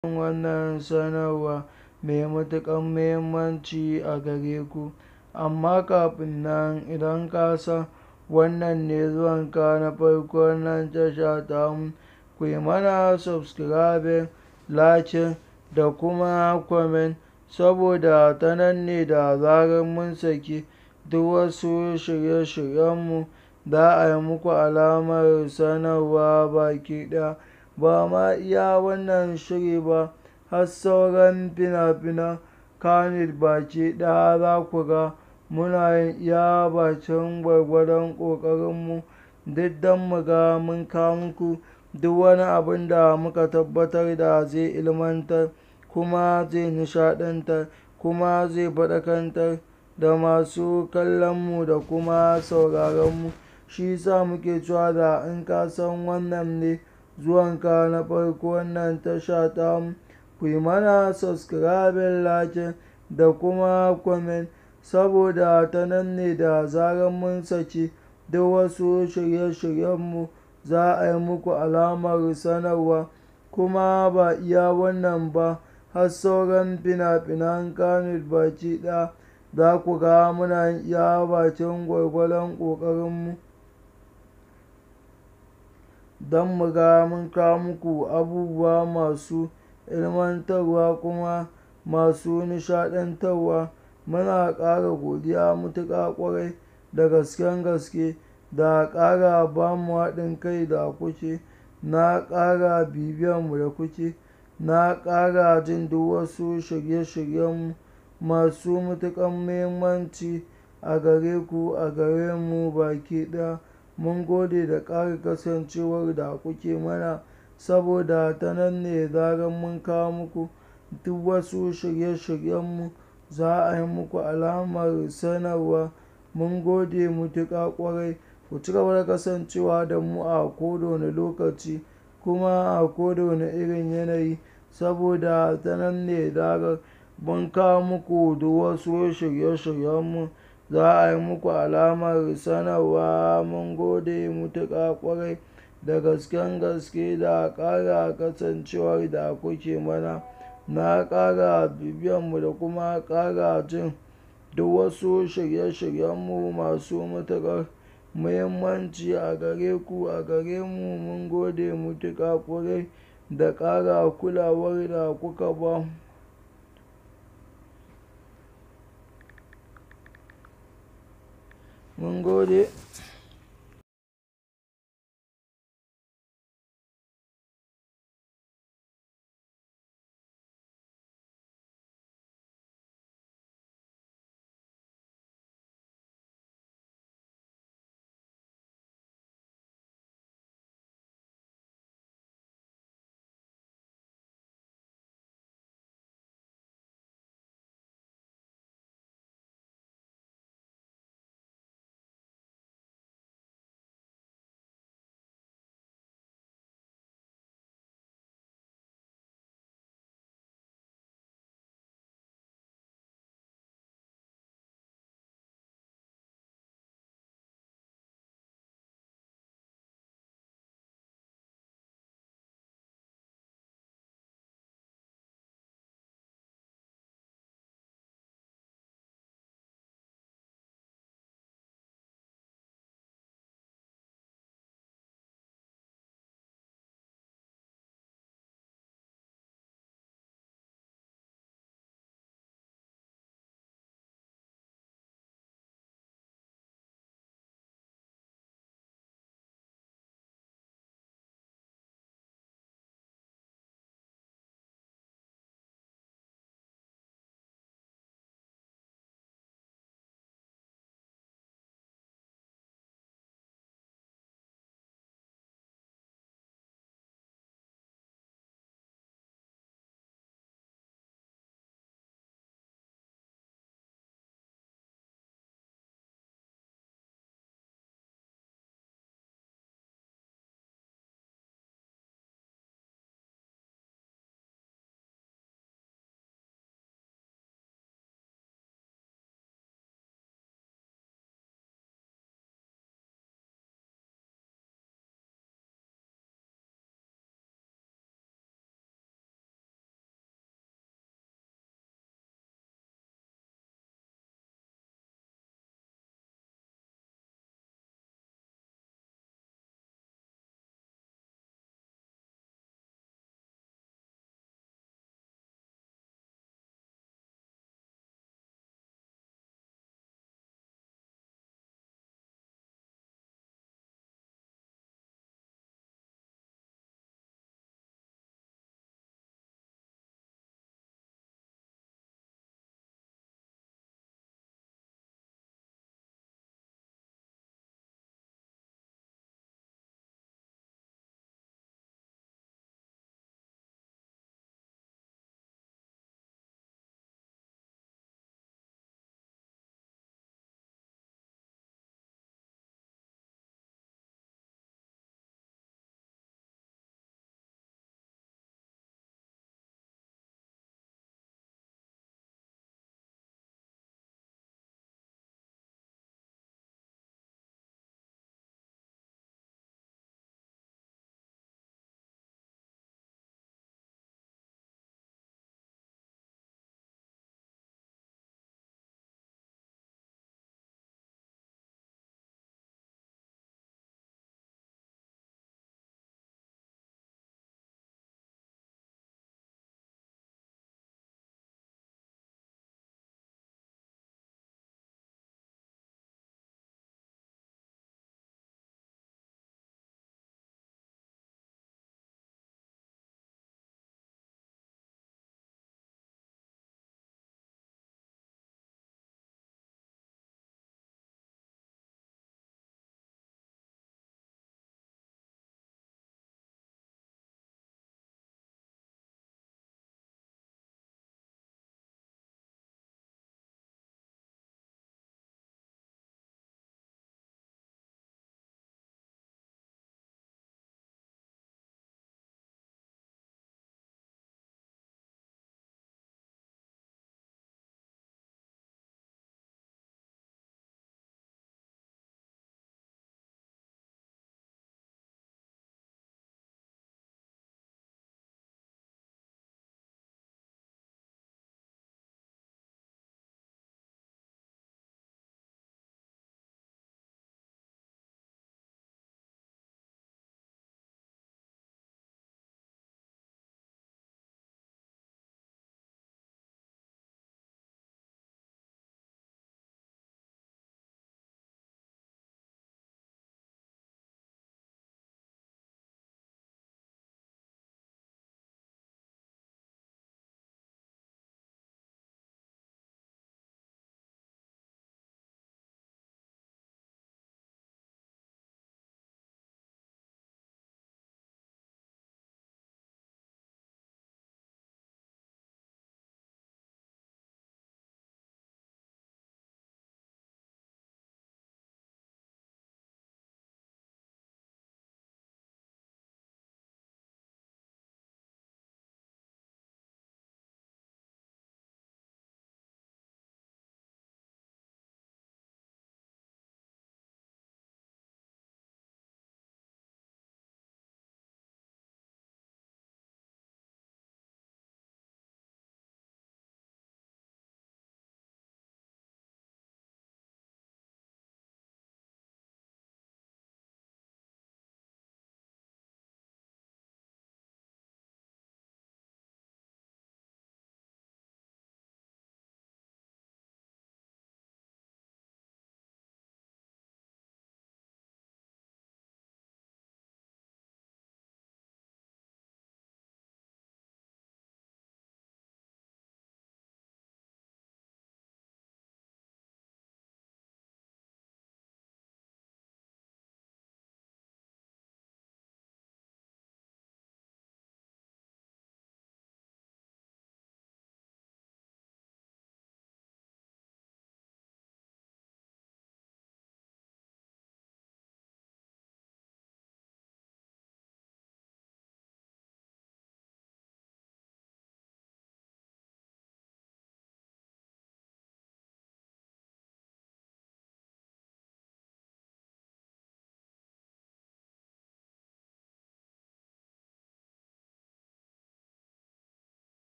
wannan sanarwa mai matuƙar muhimmanci a gare ku. Amma kafin nan idan ka san wannan ne zuwanka na farko wannan tasha tamu, ku yi mana subscribing, liking da kuma comment saboda ta nan ne da zarar mun saki duk wasu shirye-shiryenmu za a yi muku alamar sanarwa baki ɗaya. Ba ma iya wannan shiri ba har sauran fina-finan Kannywood baki ɗaya za ku ga muna yin iya bakin gwargwadon ƙoƙarinmu duk don mu ga mun kawo muku duk wani abun da muka tabbatar da zai ilmantar kuma zai nishaɗantar kuma zai faɗakantar da masu kallonmu da kuma sauraronmu. Shi sa muke cewa da in ka san wannan ne zuwanka na farko wannan tasha tamu, ku yi mana subscribing, liking da kuma comment saboda ta nan ne da zarar mun saki duk wasu shirye-shiryenmu za a yi muku alamar sanarwa. Kuma ba iya wannan ba har sauran fina-finan Kannywood baki ɗaya za ku ga muna yin iya bakin gwargwadon ƙoƙarinmu don mu ga mun kawo muku abubuwa masu ilmantarwa kuma masu nishaɗantarwa. Muna ƙara godiya matuƙa ƙwarai da gasken gaske da ƙara ba mu haɗin kai da kuke, na ƙara bibiyanmu da kuke, na ƙara jin duk wasu shirye-shiryenmu masu matuƙar muhimmanci a gare ku, a gare mu baki ɗaya. Mun gode da ƙara kasancewar da kuke mana saboda ta nan ne zarar mun kawo muku duk wasu shirye-shiryenmu za a yi muku alamar sanarwa. Mun gode matuƙa ƙwarai. Ku cigaba da kasancewa da mu a koda wane lokaci kuma a koda wane irin yanayi saboda ta nan ne zarar mun kawo muku duk wasu shirye-shiryenmu za a yi muku alamar sanarwa. Mun gode matuƙa ƙwarai da gasken gaske da ƙara kasancewar da kuke mana, na ƙara bibiyanmu da kuma ƙara jin duk wasu shirye-shiryenmu masu matuƙar muhimmanci a gare ku, a gare mu. Mun gode matuƙa ƙwarai da ƙara kulawar da kuka ba mu. Mun gode.